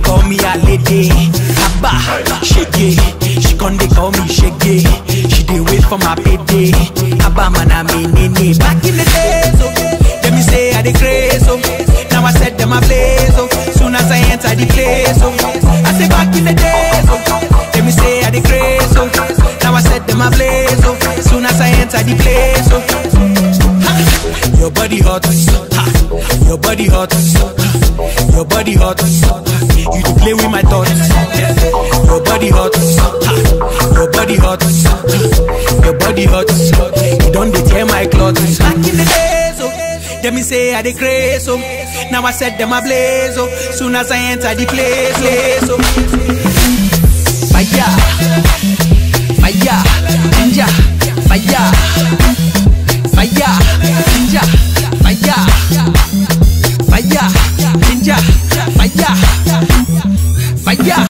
call me a lady. Abba, shege. She con dey call me shege. She dey wait for my payday. Abba man I mean nene. Back in the days, oh, them me say I dey craze, oh. Now I set them ablaze, oh. Soon as I enter the place, oh. I say back in the days, oh, them me say I dey craze, oh. Now I set them ablaze, oh. Soon as I enter the place, oh. Ha! Your body hot, ha. your body hot, ha. your body hot. You dey play with my thoughts. Your body hot, ha. your body hot, your body hot. You don't dey tear my clothes. Back in the days, oh, them me say I dey craze, oh. Now I set them ablaze, oh. Soon as I enter the place, place, oh. Fire, fire, ginger, fire, fire, ginger, fire, fire, ginger, fire, fire.